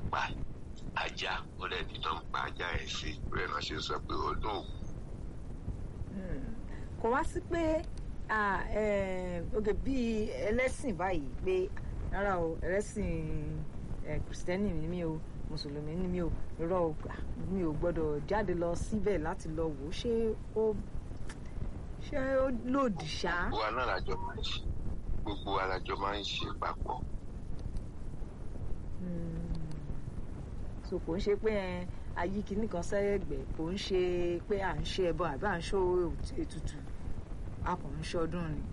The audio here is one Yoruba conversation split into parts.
pa ajá ó dẹ̀ ní tó ń pa ajá ẹ̀ sí rẹ̀ náà ṣe sọ pé ó dùn kò wá sí pé oge bíi ẹlẹ́sìn báyìí pé rárá o ẹlẹ́sìn kìrìsìtẹ́nì ni mí o mùsùlùmí ni mí o irọ́ o mi ò gbọ́dọ̀ jáde lọ síbẹ̀ láti lọ wò ó ṣé ó ṣé ó lòdì ṣá. gbogbo wa náà lájọ máa ń ṣe gbogbo wa lájọ máa ń ṣe papọ̀. so kò ń ṣe pé ayé kìíní kan sẹ́gbẹ̀ kò ń ṣe pé à ń ṣe ẹbọ àbí à ń ṣó ètùtù a kò ń ṣe ọdún ni.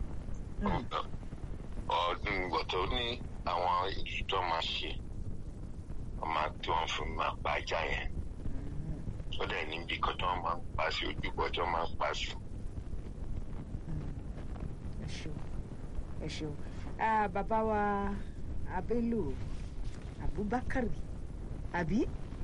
ọdún gbọ̀tọ̀ ní àwọn ètùtù máa ṣe wọ́n máa tí wọ́n fún máa pa ajá yẹn ó dẹ̀ níbi kan tí wọ́n máa ń pa sí ojúbọ tí wọ́n máa ń pa sí. ẹ ṣeun ẹ ṣeun bàbá wa Bello Abubakar àbí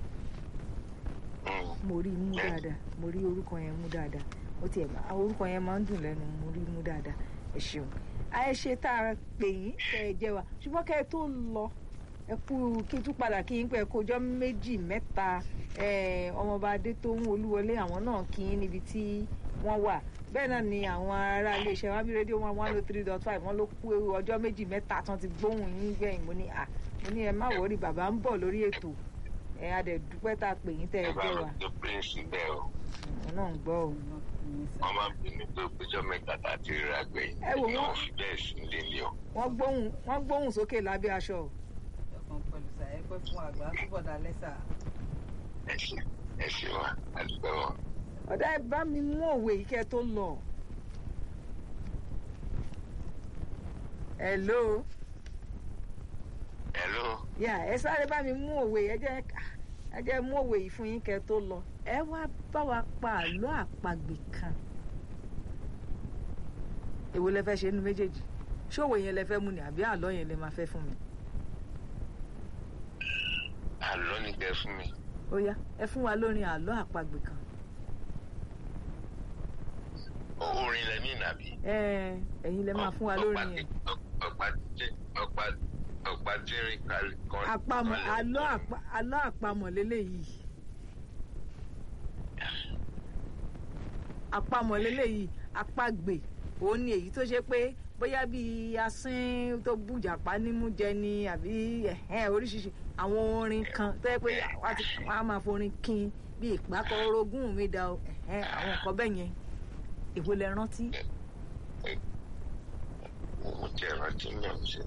mo rí mú dáadáa mo rí orúkọ yẹn mú dáadáa ó tiẹ̀ bá orúkọ yẹn máa ń dùn lẹ́nu mo rí mú dáadáa ẹ ṣeun àìṣe tá a pè yín kẹ ẹ jẹ wa ṣùgbọ́n kẹ ẹ tó lọ ẹ kú kí tún padà kí yín pé kójọ́ méjì mẹ́ta ọmọọba adétóhùn olúwọlé àwọn náà kí yín níbi tí wọ́n wà bẹ́ẹ̀ náà ni àwọn ará iléeṣẹ́ wábí rédíò one one oh three dot five wọ́n ló kú ọjọ́ méjì mẹ́ta tán ti gbóhùn yín gbẹ̀yìn mo ní à mo ní ẹ má wọrí bàbá ń bọ̀ lórí ètò ẹ a dẹ̀ dúpẹ́ tá a pè yín tẹ́ ẹ jẹ́ wa. ẹ bá mi píríǹsì bẹ́ẹ̀ o. wọn náà ń gbọ́ o. wọ́n máa ń bínú pé péjọ mẹ́ta tá a ti ríra gbẹ̀yìn. ẹ wò wọ́n fi bẹ́ẹ̀ sí lélẹ̀ o. wọ́n gbóhùn wọ́n gbóhùn sókè lábẹ́ aṣọ. ọkàn pẹ̀lú sàyẹ́ pẹ́ fún àgbà túbọ̀ dá lẹ́sà. ẹ ṣe ẹ ṣe wa àdúgbò wọn. ọ̀dà ẹ bá mi mú òwe yìí kẹ́ tó lọ. hello. hello. yà ẹ sáré bá mi mú òwe ẹ jẹ́ ẹ jẹ́ mú òwe yìí fún yín kẹ́ tó lọ. ẹ wá bá wa pa àlọ́ àpagbè kan. èwo lẹ fẹ́ ṣe nínú méjèèjì ṣòwò yẹn lẹ fẹ́ mú ni àbí àlọ́ yẹn lẹ máa fẹ́ fún mi. àlọ́ ni kẹ́ fún mi. ó yá ẹ fún wa lórin àlọ́ àpagbè kan. orin lẹ ní ìnàbí. ẹ ẹ̀yin lẹ máa fún wa lórin yẹn. ọ̀pá tí ọ̀pá ọ̀pá tí rìn kan. àpamọ̀ àlọ́ àpa àlọ́ àpamọ̀ lélẹ́yìí. àpamọ̀ lélẹ́yìí àpagbè òun ni èyí tó ṣe pé bóyá bíi asín tó bùjàpá nímú jẹ ni àbí ẹ̀hẹ́n oríṣiríṣi àwọn orin kan tó yẹ pé wọ́n á máa forin kín bí ìpàkọ́ orogún mi da ẹ̀hẹ́n àwọn nǹkan bẹ́ẹ̀ yẹn èwo lẹ rántí. mo jẹ́ rántí yàn sí.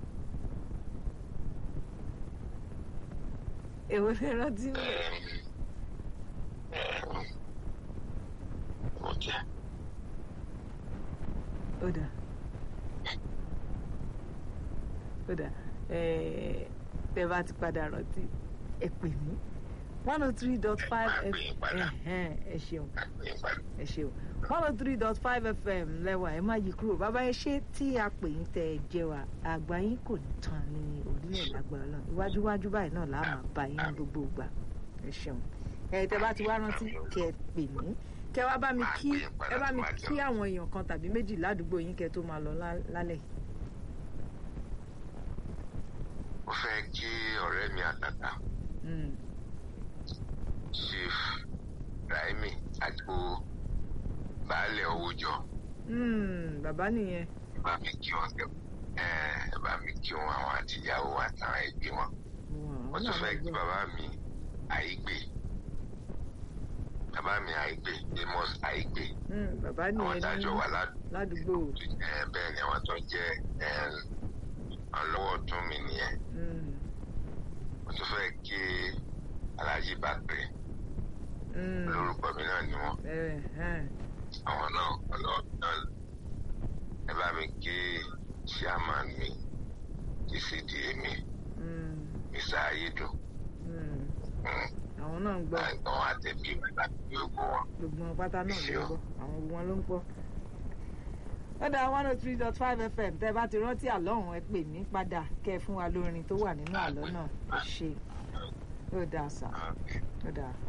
èwo lẹ rántí. mo jẹ́. ó dà ó dà tẹ bá ti padà rántí ẹ pè mí one oh three dot five fm ẹ ṣeun ẹ ṣeun one oh three dot five fm lẹ́wà ẹ má yí kúrò bàbá ẹ ṣé tí a pè yín tẹ ẹ jẹ wa àgbà yín kò ní tán ní orílẹ̀ lágbára náà iwájúwájú báyìí náà là á máa bá yín gbogbo ìgbà ẹ ṣeun ẹ tẹ bá ti wá rántí kẹ ẹ pè mí kẹ wá bá mi kí ẹ bá mi kí àwọn èèyàn kan tàbí méjì ládùúgbò yín kẹ tó máa lọ lálẹ́. mo fẹ́ kí ọ̀rẹ́ mi àtàtà chief raimi àgbo baálẹ̀ owójọ. bàbá nìyẹn. bá mi kí wọn kẹ ẹ bá mi kí wọn àwọn àtìyàwó àtàwọn ẹbí wọn. wọ́n tún fẹ́ kí bàbá mi àìgbè bàbá mi àìgbè amos àìgbè. bàbá nìyẹn àwọn dájọ́ wà ládùúgbò. bẹ́ẹ̀ ni àwọn tó jẹ́ ọlọ́wọ́ tún mi nìyẹn. wọ́n tún fẹ́ kí alájí bàgbẹ́ lórúkọ mi náà ni wọn àwọn náà ọlọ́ọ̀dọ́ ẹ bá mi kí chairman mi gcda mi mr ayédùn àwọn náà ń gbọ́ àwọn àtẹ̀bí mi láti fi gbogbo wọn. gbogbo wọn pátá náà ló ń gbọ́ àwọn gbogbo wọn ló ń gbọ́. lọ́dà one oh three dot five fm tẹ́ bá ti rántí àlọ́ ọ̀hún ẹ pè mí padà kẹ́ ẹ fún wa lórin tó wà nínú àlọ́ náà ẹ ṣe ó dáa sá ó dáa.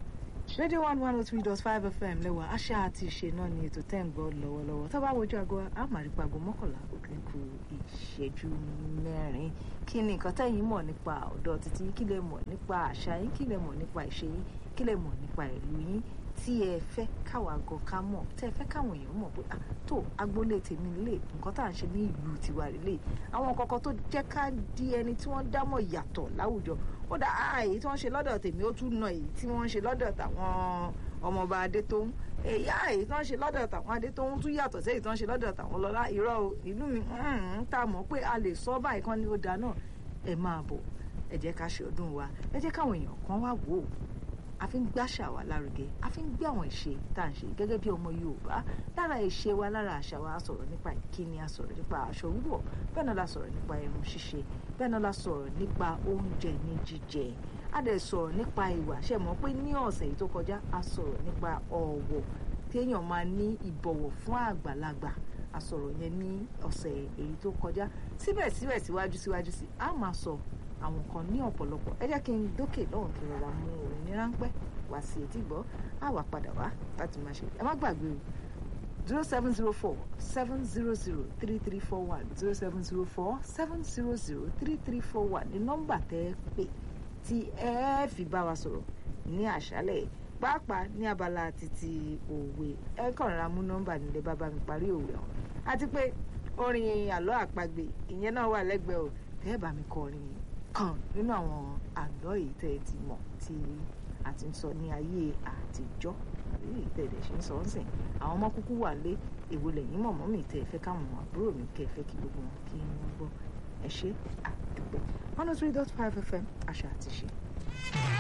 rédíò one one oh three dot five fm lẹ́wà àṣà àti ìṣe náà ni ètò tẹ́ ń gbọ́ lọ́wọ́lọ́wọ́ tó bá wojú aago àmàrípa aago mọ́kànlá òkè kù ìṣẹ́jú mẹ́rin kí ni nǹkan tẹ́yìn mọ̀ nípa ọ̀dọ́ títí kí lẹ mọ̀ nípa àṣà yín kí lẹ mọ̀ nípa ìṣe yín kí lẹ mọ̀ nípa ìlú yín tí ẹ fẹ́ káwa gan ká mọ̀ tẹ́ ẹ fẹ́ káwọn èèyàn mọ̀ pé à tó agboolé tèmi lè nǹkan tá à ń ṣe ní ìlú tiwa lè àwọn kọ̀ọ̀kan tó jẹ́ ká di ẹni tí wọ́n dámọ̀ yàtọ̀ láwùjọ ó dá èyí tí wọ́n ṣe lọ́dọ̀ tèmi ó tún nà èyí tí wọ́n ṣe lọ́dọ̀ tàwọn ọmọọba adétóhùn èyí èyí tí wọ́n ṣe lọ́dọ̀ tàwọn adétóhùn tún yàtọ̀ sí èyí tí wọ́n ṣe lọ́dọ̀ tàwọn lọ́lá irọ́ ìlú mi ń ta mọ̀ pé a lè sọ báyìí kan ní ó da náà ẹ máa bọ̀ ẹ jẹ́ ká ṣe ọdún wa ẹ jẹ́ káwọn èèyàn kan wá wò ó a fi ń gbàṣà wa lárugẹ a fi ń gbé àwọn ìṣe tá à ń ṣe gẹ́gẹ́ bí ọmọ yorùbá lára ìṣe wa lára àṣà wa a sọ̀rọ̀ nípa ìkíni a sọ̀rọ̀ nípa aṣọ wíwọ̀ bẹ́ẹ̀ náà la sọ̀rọ̀ nípa irun ṣíṣe bẹ́ẹ̀ náà la sọ̀rọ̀ nípa oúnjẹ ní jíjẹ a dẹ̀ sọ̀rọ̀ nípa ìwà ṣe mọ̀ pé ní ọ̀sẹ̀ yìí tó kọjá a sọ̀rọ̀ nípa ọ̀wọ̀ téèyàn máa ní ìbọ̀wọ̀ fún àgbàlagbà a sọ̀rọ̀ yẹn ní ọ̀sẹ̀ èyí tó kọjá síbẹ̀síbẹ̀ síwájú síwájú sí a máa sọ àwọn kan ní ọ̀pọ̀lọpọ̀ ẹ jẹ́ kí n dókè lọ́hùn kí n rọra mú orin ní ráńpẹ́ wá sí etí gbọ́ á wà padà wá láti máa ṣe ẹ má gbàgbé o zero seven zero four seven zero zero three three four one zero seven zero four seven zero zero three three four one ní nọ́mbà tẹ́ ẹ pè tí ẹ fi bá wa sọ̀rọ̀ ní àṣálẹ̀ pàápàá ní abala títí òwe ẹ kàn ra mú nọ́mbà nílé bàbá mi parí òwe ọ̀hún àti pé orin àlọ́ àpagbè ìyẹn náà wà lẹ́gbẹ̀ẹ́ o tẹ́ ẹ bá mi kọrin kan nínú àwọn àlọ́ èyí tẹ́ ẹ ti mọ̀ tí a ti ń sọ ní ayé àtijọ́ àbí èyí tẹ́ ẹ dẹ̀ ṣe ń sọ ọ́ sìn àwọn ọmọ kúkú wà lé èwo lẹ́yìn mọ̀mọ́ mi tẹ́ ẹ fẹ́ káwọn àbúrò mi tẹ́ ẹ fẹ́ kí gbogbo wọn kí wọ́n gbọ́ ẹ ṣe àdúpẹ́ one oh three dot five fm àṣà àti ṣe.